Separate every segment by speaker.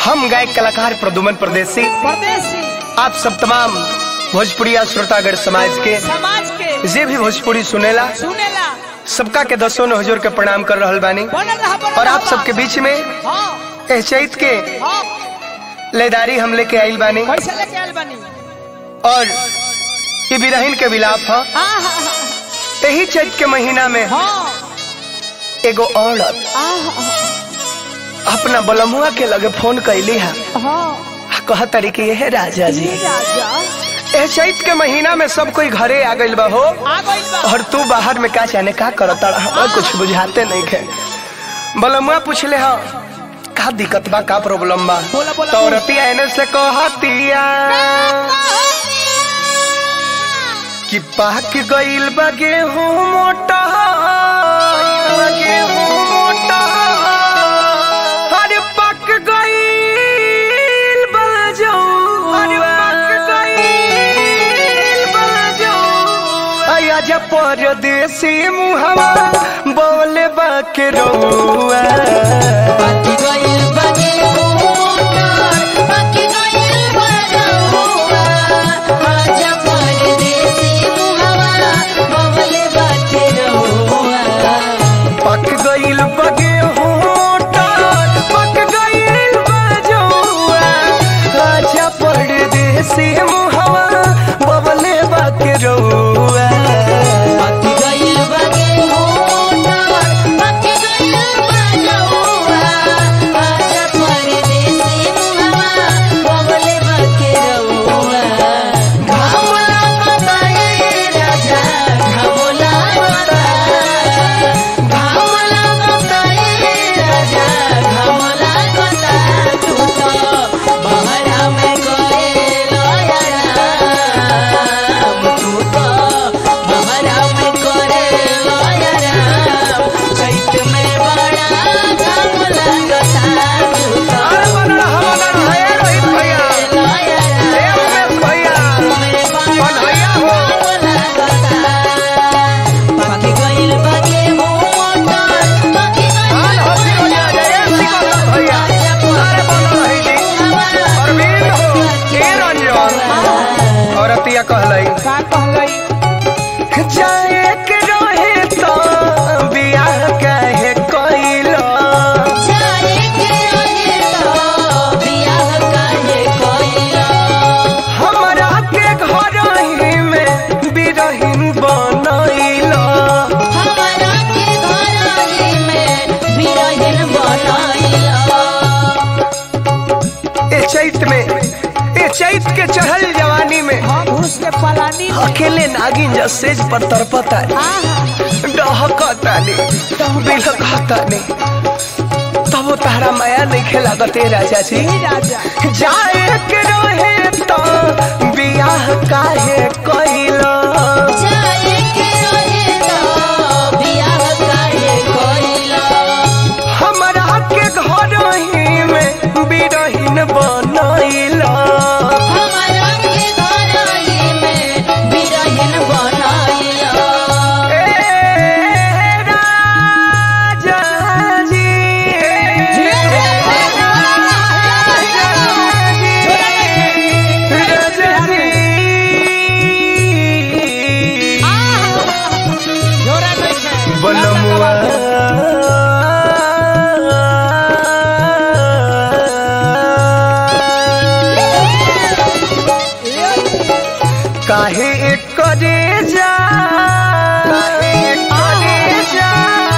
Speaker 1: हम गायक कलाकार प्रदुमन प्रदेशी
Speaker 2: परदेसी
Speaker 1: आप सब तमाम भोजपुरिया श्रोतागढ़ समाज के
Speaker 2: समाज के
Speaker 1: जे भी भोजपुरी सुनेला
Speaker 2: सुनेला
Speaker 1: सबका के दसों ने हुजूर के प्रणाम कर रहल बानी
Speaker 2: बनल रहा बनल
Speaker 1: और आप
Speaker 2: रहा।
Speaker 1: सबके बीच में
Speaker 2: हाँ
Speaker 1: एह चैत के
Speaker 2: हाँ
Speaker 1: लेदारी हम लेके आइल बानी
Speaker 2: कैसे लेके आयल बनी
Speaker 1: और ये बिरहिन के विलाप है
Speaker 2: हाँ हाँ
Speaker 1: यही चैत के महीना में
Speaker 2: हाँ
Speaker 1: एगो औरत
Speaker 2: हाँ
Speaker 1: अपना बलमुआ के लगे फोन कैली है
Speaker 2: हाँ
Speaker 1: कह तरी कि यह राजा जी
Speaker 2: ये राजा
Speaker 1: एह चैत के महीना में सब कोई घरे आ गइल बा हो
Speaker 2: आ गइल बा
Speaker 1: और तू बाहर में का जाने का करता हमें कुछ बुझाते नहीं खे बलमुआ पूछले हा का दिक्कत बा का प्रॉब्लम बा
Speaker 2: बोला, बोला,
Speaker 1: तो
Speaker 2: बोला।
Speaker 1: औरतिया एने से कहतिया कि पाक गइल बा गेहूं मोटा गेहूं मोटा अरे पक गइल बा जौ अरे पक गइल बा जौ आया जा परदेसी मुहवा बोले बा के रउआ
Speaker 3: बाकी गइल बागे मोटर बाकी गइल बरहुआ आजा परदेसी मुहवा बबले बाटे रहुआ
Speaker 1: पक गइल बगे होटा पक गइल बजौआ आजा परदेसी मुहवा बबले बाके रउआ
Speaker 3: बाकी गइल बागे मोटर बाकी गइल बरहुआ आजा परदेसी मुहवा बबले बाटे रहुआ घामला बताए राजा घामला बताए घामला बताए राजा घामला बता तू तो बहरा में करे लयरा तू तो बहरा में करे लयरा चैत में बड़ा घामला बता तू तो
Speaker 1: अरे बनड़ा हमना है रोहित भैया
Speaker 3: लयरा
Speaker 1: ए उमेश भैया
Speaker 3: में बड़ा
Speaker 1: बनैया हो
Speaker 3: घामला बता बाकी गइल बागे मोटर बाकी
Speaker 1: हाल हंसी हो जा जय सिकंदर भैया अरे बनल रही जी अरविंद हो ए रंजन औरतिया कहलई
Speaker 2: का कहलई
Speaker 1: जाए के रहे तो बियाह काहे कइलो
Speaker 3: जाए के रहे तो बियाह काहे कइला
Speaker 1: हमरा के घर ही में बिरहिन बनैलो
Speaker 3: हमरा के घरही में बिरहिन बनैला
Speaker 1: ए चैत में ए चैत के चढ़ल जवानी में
Speaker 2: हाँ घुस के पलानी में
Speaker 1: अकेले नागिन जा सेज पर तरपता
Speaker 2: हाँ हाँ
Speaker 1: डहकता ने बिलकता ने तब तारा माया नहीं खेलागत ए राजा जी
Speaker 2: ये राजा
Speaker 1: जाए के रहे तो बियाह काहे कइलो
Speaker 3: जाए के रहे तो बियाह काहे कइला
Speaker 1: हमरा के घर ही में बिरहिन बनैलो
Speaker 3: हमरा के घरही में बिरहिन बनैला
Speaker 1: ए राजा जी
Speaker 2: जोरा नहीं है
Speaker 1: बनमुआ काहे करे जा काहे जा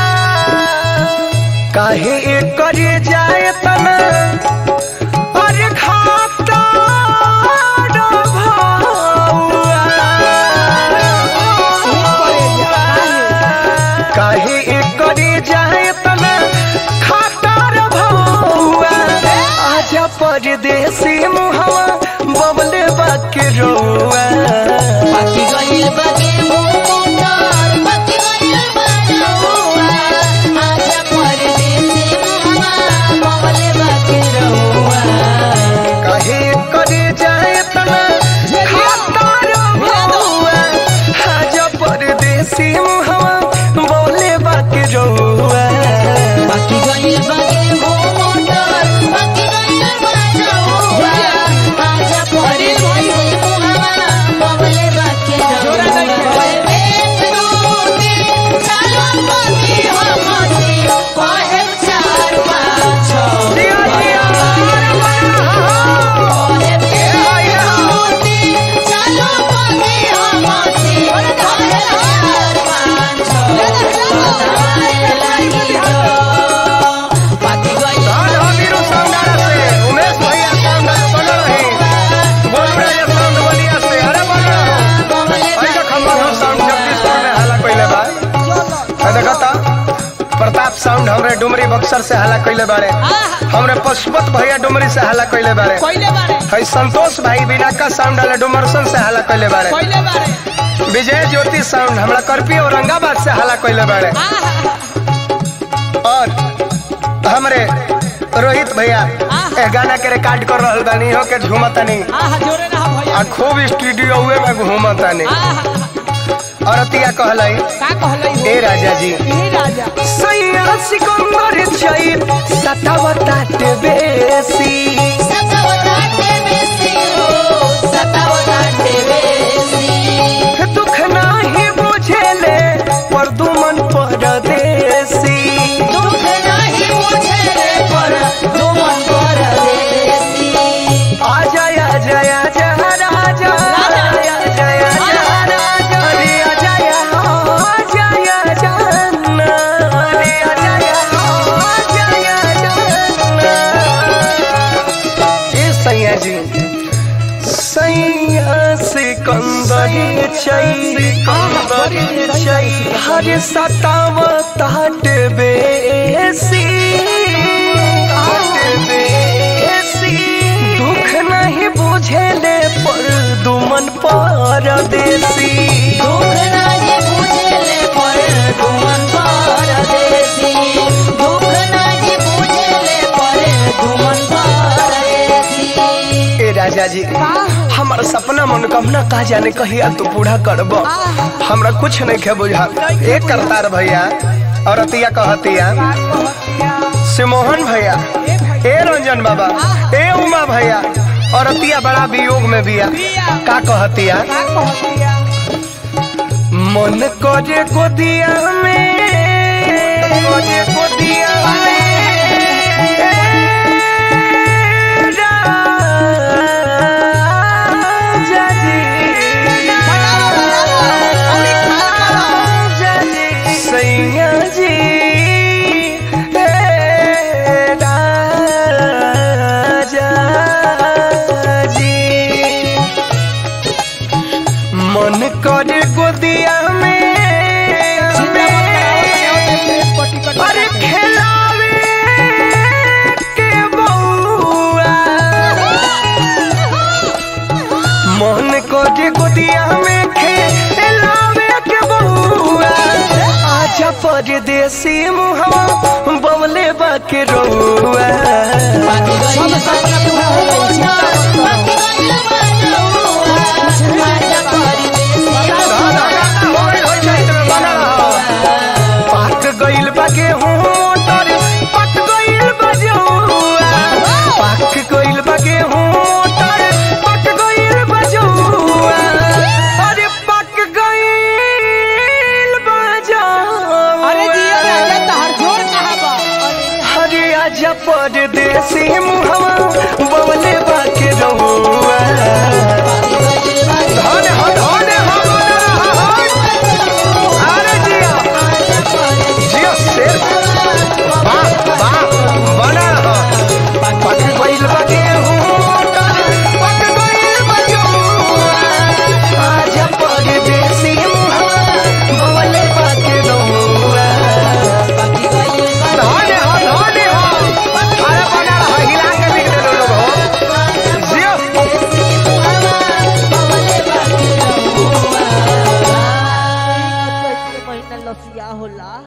Speaker 1: काहे करे जाए तना अरे खाता काहे करे जाए तना खाता भौआ आजा परदेसी मुहवा बबले बाके रोआ
Speaker 3: बाकी गइल बागे मोटर बाकी गइल बरहुआ आजा परदेसी मुहवा बबले बाके रहुआ
Speaker 1: काहे करे जाए तना खाता भौआ आजा परदेसी मुहवा बबले बाके रोआ
Speaker 3: बाकी गइल बागे मोटर बाकी गइल
Speaker 1: साउंड हमरे डुमरी बक्सर से हल्ला कइले बारे हमरे पशुपत भैया डुमरी से हल्ला कइले बारे
Speaker 2: कोइले बारे
Speaker 1: है संतोष भाई बिना का साउंड वाले डुमरसन से हल्ला कइले बारे
Speaker 2: कोइले बारे
Speaker 1: विजय ज्योति साउंड हमरा करपी औरंगाबाद से हल्ला कइले बारे और हमरे रोहित भैया ए गाना के रिकॉर्ड कर रहल बानी हो के झूमतानी
Speaker 2: आहा जोरे ना भैया
Speaker 1: आ खूब स्टूडियो हुए में घूमतानी
Speaker 2: आहा
Speaker 1: और अतिया कहलाई
Speaker 2: का कहलै हो
Speaker 1: ए राजा जी
Speaker 2: ई राजा
Speaker 1: सैया सिकंदर चैत सतावताटे बेसी
Speaker 3: सतावताटे बेसी हो सतावताटे बेसी
Speaker 1: दुख नाही बुझेले परदुमन परदेसी
Speaker 3: दुख नाही मुझे रे पर दुमन परदेसी
Speaker 1: आ जय जय जय राजा जय जय राजा रे आ जय आ जय जन्ना रे आ जय आ जय जन्ना ए सैया जी सैया सिकंदरी चई कंदरी चई हर सताव ताट बेसी ताट बेसी दुख नहीं बुझेले पर दुमन परदेसी
Speaker 3: दुख नाही मुझे रे पर दुमन परदेसी दुख नाही मुझे रे पर दुमन परदेसी
Speaker 1: ए राजा जी हमारा सपना मनोकामना का जाने कहिया तू पूरा करब हमरा कुछ नहीं खे बुझा एक करतार भैया और अतिया कहतिया सिमोहन भैया ए रंजन बाबा ए उमा भैया और अतिया बड़ा वियोग में बिया का कहतिया
Speaker 2: का कहतिया
Speaker 1: मन करे गोदिया में करे गोदिया में राजा जी राजा जी सैया जी हे राजा जी मन करे गोदिया में अरे खेलावे के बउआ मन करे गोदिया में खेलावे के बउआ आजा परदेसी मुहवा बवले बाके रउआ
Speaker 3: बाकी गइल सपना पूरा हो गइल बाकी गइल बनौआ आजा परदेसी
Speaker 1: पाक गइल बा गेहूं मोटर पक गइल बा जौआ पाक गइल बा गेहूं मोटर पक गइल बा जौआ अरे पक गइल बा जौआ
Speaker 2: अरे जिया राजा तहर जोर कहां बा
Speaker 1: हरे आजा परदेसी मुहवा बवले बाके रहुआ